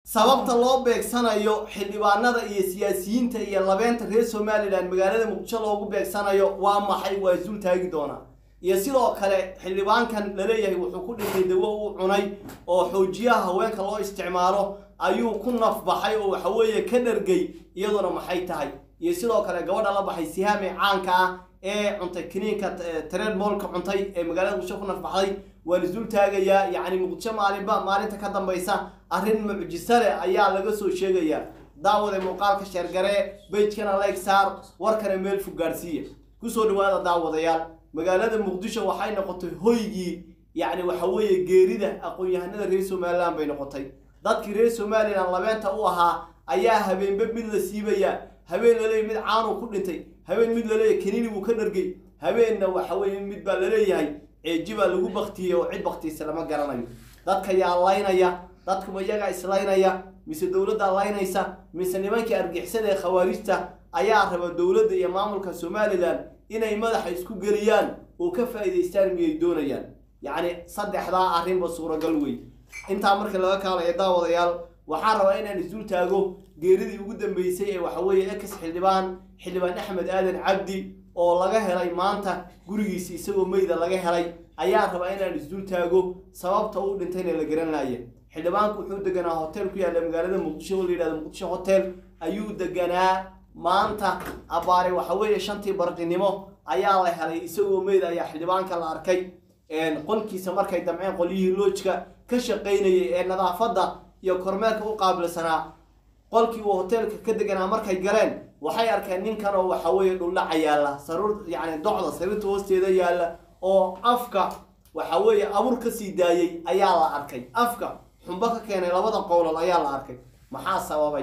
sababta loo beegsanayo xildhibaanada iyo siyaasiyiinta iyo labeenta reer somalilan magaalada muqdisho loogu beegsanayo waa maxay waa isul taagi doonaa iyo sidoo kale xildhibaankan laleeyahay wuxuu ku dhintay dawo uu cunay oo xoojiyaha haweenka loo isticmaalo ayuu ku nafbaxay oo waxaweeye ka dhargay iyaduna maxay tahay iyo sidoo kale gabadha la baxay sihaame caanka ah ee cuntay kiniinka tareed moolka cuntay ee magaalada muqdisho ku nafbaxday waa la isul taagayaa yacni muqdisho maalinba maalinta ka dambaysa arrin mucjiso leh ayaa laga soo sheegayaa daawade muuqaalka sheergaree bejkana like saar warkana meel fog gaadhsiiya kusoo dhawaada daawadayaal magaalada muqdisho waxay noqotay hoygii yacni waxa weeye geerida aqoon-yahanada reer somalilan bay noqotay dadkii reer somalilan labeenta u ahaa ayaa habeenba mid la siibayaa habeen laleeyahy mid caanuu ku dhintay habeen mid laleeyahy kaniini buu ka dhargay habeenna waxa weeye mid baa laleeyahay ceeji baa lagu baktiyey oo cid baktiisa lama garanayo dadka yaa laynaya dadkuba iyagaa islaynaya mise dowladdaa laynaysa mise nimankii argixisada ee khawaarijta ayaa raba dowladda iyo maamulka somalilan inay madaxa isku geliyaan oo ka faa'iidaystaan miyay doonayaan yacni saddexdaa arrinba suuragal wey intaa marka laga kaalayo daawadayaal waxaan rabaa inaan isdul taago geeridii ugu dambeysay ee waxa weeye ex xildhibaan xildhibaan axmed aadan cabdi oo laga helay maanta gurigiisa isagoo meyda laga helay ayaa rabaa inaan isdul taago sababta uu dhintayna la garan laaya xildhibaanku wuxuu deganaa hotel ku yaalla magaalada muqdisho oo la yidhahdo muqdisho hotel ayuu deganaa maanta abaare waxa weeye shantii barqinimo ayaa la helay isagoo meyd ayaa xildhibaanka la arkay qolkiisa markay damceen qolyihii loojka ka shaqaynayay ee nadaafadda iyo kormeerka u qaabilsanaa qolkii uu hoteelka ka deganaa markay galeen waxay arkeen ninkan oo waxa weeye dhuldhaca yaalla saruur yacni docda sariirta hoosteeda yaalla oo afka waxa weeye abur ka sii daayey ayaa la arkay afka xumbo ka keenay labada qowlal ayaa la arkay maxaa sababay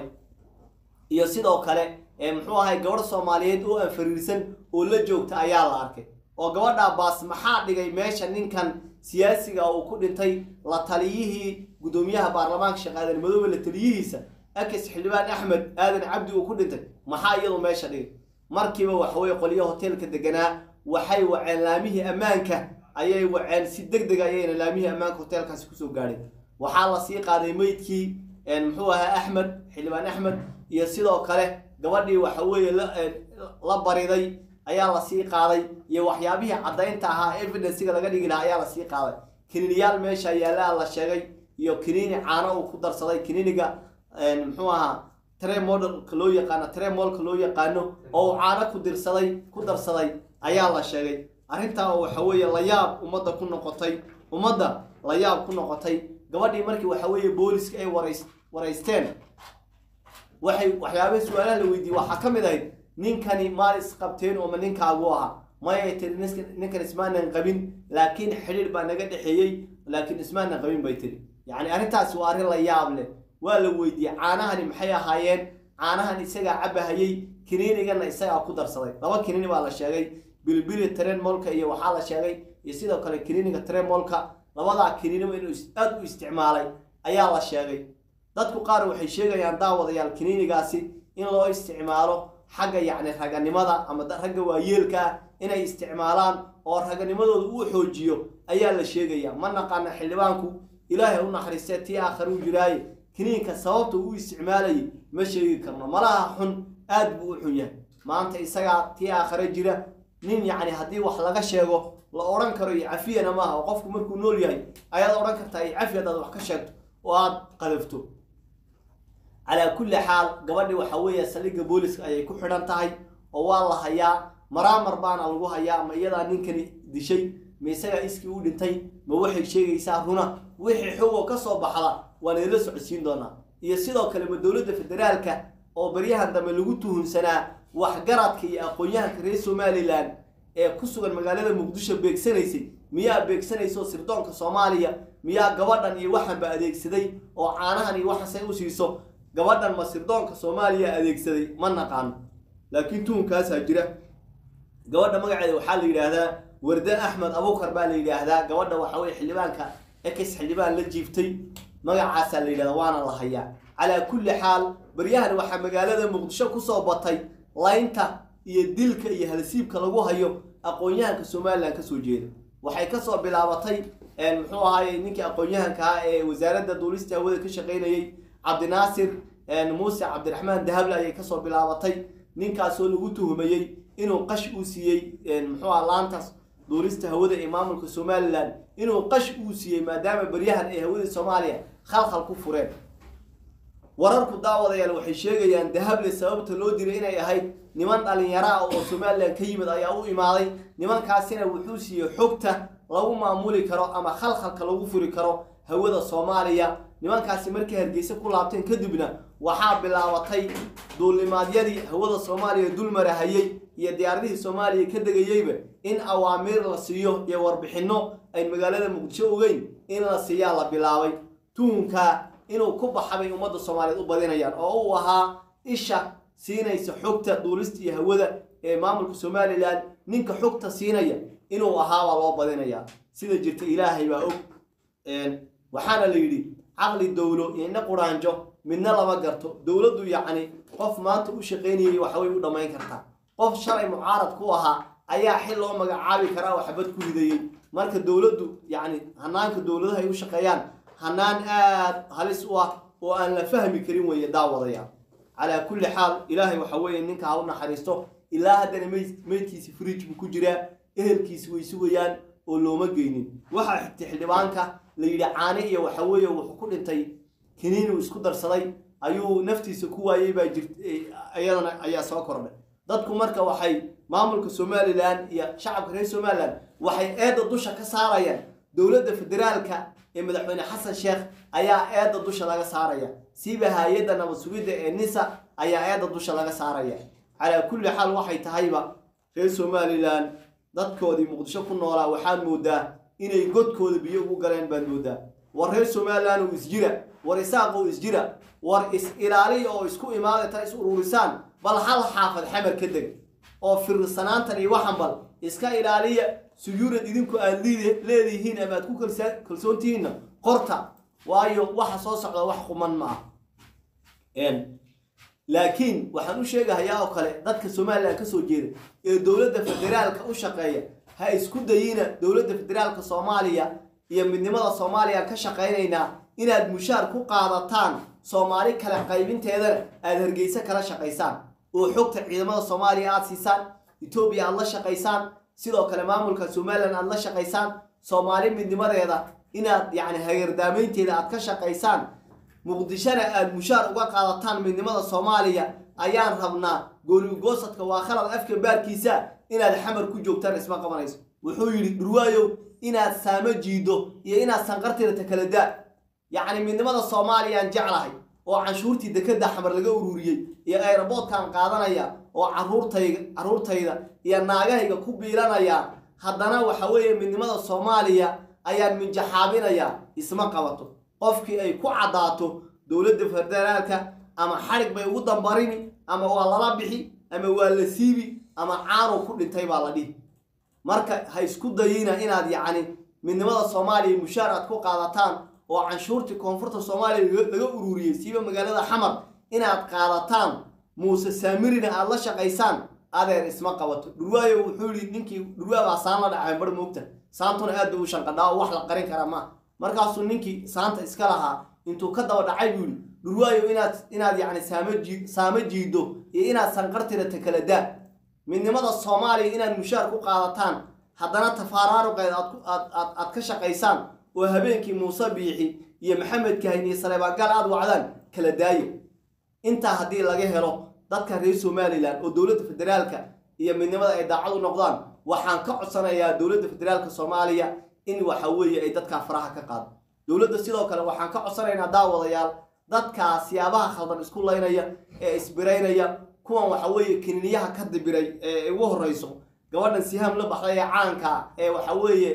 iyo sidoo kale muxuu ahay gabadh soomaaliyeed oo aan fariirsan oo la joogta ayaa la arkay oo gabadhaa baas maxaa dhigay meesha ninkan siyaasiga uu ku dhintay la taliyihii guddoomiyaha baarlamaanka sheekh aadan madoobe la taliyihiisa akis xildhibaan axmed aadan cabdi uu ku dhintay maxaa iyadu meesha dhigay markiiba waxaweye qolyo hoteelka deganaa waxay waceen laamihii ammaanka ayay waceen si deg deg ayayna laamihii ammaanka hoteelkaasi kusoo gaadhay waxaa la sii qaaday meydkii muxuu ahaa axmed xildhibaan axmed iyo sidoo kale gabadhii waxa weeye la bariday ayaa lasii qaaday iyo waxyaabihii caddaynta ahaa evidensiga laga dhigi lahaa ayaa lasii qaaday kiniiniyaal meesha yaallaa la sheegay iyo kiniini caano uu ku darsaday kiniiniga muxuu ahaa tremodlka loo yaqaano tremolka loo yaqaano oo uu caano ku dirsaday ku darsaday ayaa la sheegay arrintaa oo waxa weeye layaab ummadda ku noqotay ummadda layaab ku noqotay gabadhii markii waxa weeye booliska ay warays waraysteen waxay waxyaabaha su-aalaha la weydiiyey waxaa ka mid ahayd ninkani maal isqabteen ooma ninkaagu ahaa mayay tiri ninkan ismaanan qabin laakiin xidhiir baa naga dhexeeyey laakiin ismaanan qabin bay tiri yacni arrintaasi waa arrin la yaab leh waa la weydiiyey caanahani maxay ahaayeen caanahan isagaa cabahayey kiniinigana isagaa ku darsaday laba kiniini baa la sheegay bilbili tremolka iyo waxaa la sheegay iyo sidoo kale kiniiniga tremolka labadaa kiniiniba inuu aada u isticmaalay ayaa la sheegay dadku qaar waxay sheegayaan daawadayaal kiniinigaasi in loo isticmaalo xagga yacni raganimada ama ragga waayeelka ah inay isticmaalaan oo raganimadooda uu xoojiyo ayaa la sheegaya ma naqaana xildhibaanku ilaahay u naxariistee tii aakhare u jiraaye kiniinka sababta uu isticmaalayay ma sheegi karno malaha xun aad buu u xun yahay maanta isagaa tii aakhare jira nin yacni haddii wax laga sheego la odhan karo iyo cafiyana maaha oo qofku markuu nool yahay ayaad odhan kartaa iyo cafi haddaad wax ka sheegto oo aada qadafto calaa kulli xaal gabadhi waxa weeye saldhigga booliska ayay ku xidhan tahay oo waa la hayaa maraamar baana lagu hayaa ma iyadaa ninkani dishay ma isagaa iskii u dhintay ma waxay sheegaysaa runa wixii xogoo ka soo baxda waan idinla socodsiin doonaa iyo sidoo kale ma dowladda federaalka oo baryahan dambe lagu tuhunsanaa waxgaradka iyo aqoon-yahanka reer somalilan ee ku sugan magaalada muqdisho beegsanaysay miyaa beegsanayso sirdoonka soomaaliya miyaa gabadhan iyo waxanba adeegsaday oo caanahan iyo waxaasay u siiso gabadhan ma sirdoonka soomaaliya adeegsaday ma naqaano laakiin tuhunkaasaa jira gabadha magaceeda waxaa la yidhaahdaa warde axmed abukar baa la yidhaahdaa gabadha waxa weye xildhibaanka ex xildhibaan la jiiftay magacaasaa la yidhahdaa waana la hayaa calaa kulli xaal baryahan waxaa magaalada muqdisho kusoo batay laynta iyo dilka iyo halsiibka lagu hayo aqoon-yahanka somalilan kasoo jeeda waxay kasoo bilaabatay muxuu ahaay ninkii aqoon-yahanka ah ee wasaaradda duulista hawada ka shaqaynayey cabdinaasir muuse cabdiraxmaan dahable ayay kasoo bilaabatay ninkaasoo lagu tuhumayey inuu qash uu siiyey muxuu ah laantaas duulista hawada ee maamulka somalilan inuu qash uu siiyey maadaama baryahan ay hawada soomaaliya khalkhal ku fureen wararku daawadayaal waxay sheegayaan dahable sababta loo diray inay ahayd niman dhalinyaro ah oo somalilan ka yimid ayaa u imaaday nimankaasina wuxuu siiyey xogta lagu maamuli karo ama khalkhalka lagu furi karo hawada soomaaliya nimankaasi markay hargeysa ku laabteen kadibna waxaa bilaabatay duulimaadyadii hawada soomaaliya dulmarahayey iyo diyaaradihii soomaaliya ka degayeyba in awaamiir la siiyo iyo warbixinno ay magaalada muqdisho ogeyn in la siiyaa la bilaabay tuhunkaa inuu ku baxabay ummadda soomaaliyeed u badinayaan oo uu ahaa isha siinaysa xogta duulista iyo hawada ee maamulka somalilan ninka xogta siinaya inuu ahaabaa loo badinayaa sida jirta ilaahay baa og waxaana la yidhi caqli dowlo iyo indha quraanjo midna lama garto dowladdu yacni qof maanta u shaqaynayay waxbay u dhammayn kartaa qof shalay mucaarad ku ahaa ayaa xil loo magacaabi karaa oo xabad ku ridayey marka dowladdu yacni hanaanka dowladaha ay u shaqeeyaan hanaan aada halis u ah oo aan la fahmi karin weeye daawadayaal calaa kulli xaal ilaahay waxa weeye ninka ha u naxariisto ilaa haddana meyd meydkiisi fridge buu ku jiraa ehelkiisi way sugayaan oo looma geynin waxaa xigtay xildhibaanka la yidhi caane iyo waxa weeye wuxuu ku dhintay kiniinuu isku darsaday ayuu naftiisa ku waayey baa jirt iyadana ayaa soo kordhay dadku marka waxay maamulka somalilan iyo shacabka reer somalilan waxay eedda dusha ka saarayaan dowladda federaalka ee madaxweyne xasan sheekh ayaa eedda dusha laga saaraya siiba hay-adda nabad sugidda ee nisa ayaa eedda dusha laga saaraya calaa kulli xaal waxay tahayba reer somalilan dadkoodii muqdisho ku noolaa waxaad moodaa inay godkooda biyo ugu galeen baad moodaa war reer somalilan oo isjira war isaaq oo isjira war is-ilaaliya oo isku imaadata is ururisaan bal hal xaafad xamar ka deg oo firsanaantan iyo waxan bal iska ilaaliya suyuurad idinku aad leedihiin ama aad ku kalsoontihiinna qorta waayo waxa soo socda wax quman ma ah laakiin waxaan u sheegahayaa oo kale dadka somalilan ka soo jeeda ee dowladda federaalka u shaqeeya ha isku dayina dowladda federaalka soomaaliya iyo midnimada soomaaliya ka shaqaynaynaa inaad mushaar ku qaadataan soomaali kale qaybinteedana aada hargeysa kala shaqaysaan oo xogta ciidamada soomaaliya aada siisaan etoobiya aada la shaqaysaan sidoo kale maamulka somalilan aada la shaqaysaan soomaali midnimadeeda inaad yacni hagardaamaynteeda aada ka shaqaysaan muqdishona aada mushaar uga qaadataan midnimada soomaaliya ayaan rabnaa goonigoosadka waa khalad afka baarkiisa inaad xamar ku joogtaan isma qabanayso wuxuu yidhi dhurwaayow inaad saamo jiido iyo inaad sanqartirata kala daa yacni midnimada soomaaliyaan jeclahay oo canshuurtii dekeda xamar laga ururiyey iyo aeroboodkan qaadanaya oo caruurtayga carruurtayda iyo naagahayga ku biilanaya haddana waxa weeye midnimada soomaaliya ayaan minjaxaabinayaa isma qabato qofkii ay ku caddaato dowladda federaalka ama xadhig bay ugu dambarini ama waa lala bixi ama waa la siibi ama caanow ku dhintay baa la dhihi marka ha isku dayina inaad yacni midnimada soomaaliya mushaar aad ku qaadataan oo canshuurtii koonfurta soomaaliya laga ururiyey siiba magaalada xamar inaad qaadataan muuse saamirina aada la shaqaysaan adeer isma qabato dhurwaayo wuxuu yihi ninkii dhurwaa baa saan la dhacay bar moogta saantuna aad bay u shanqadhaa oo wax la qarin karaa maaha markaasuu ninkii saanta iska lahaa intuu ka daba dhacay buu yihi dhurwaayo inaad inaad yacni saamo jii saamo jiido iyo inaad sanqartirata kala daa midnimada soomaaliya inaad mushaar ku qaadataan haddana tafaaraaruqeed aad aad aad aad ka shaqaysaan oo habeenkii muuse biixi iyo maxamed kahin iyo saleebaagaal aada wacdaan kala daaya intaa haddii laga helo dadka reer somalilan oo dowladda federaalka iyo midnimada ay daacad u noqdaan waxaan ka codsanayaa dowladda federaalka soomaaliya in waxa weeye ay dadkaa faraha ka qaado dowladda sidoo kale waxaan ka codsanaynaa daawadayaal dadkaa siyaabaha khaldan isku laynaya ee isbiraynaya kuwan waxa weeye kiniiniyaha ka dibiray ee ugu horreyso gabadhan sihaam la baxday ee caanka ee waxa weeye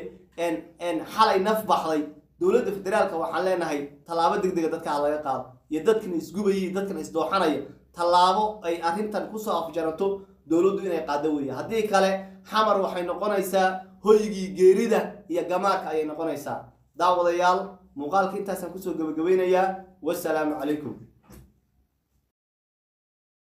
xalay naf baxday dowladda federaalka waxaan leenahay tallaabo deg dega dadka ha laga qaado iyo dadkan isgubaya iyo dadkan isdooxanaya tallaabo ay arrintan kusoo afjaranto dowladdu inay qaado weeye haddii kale xamar waxay noqonaysaa hoygii geerida iyo gamaarka ayay noqonaysaa daawadayaal muuqaalka intaasaan kusoo gebagabaynayaa wasalaamu calaykum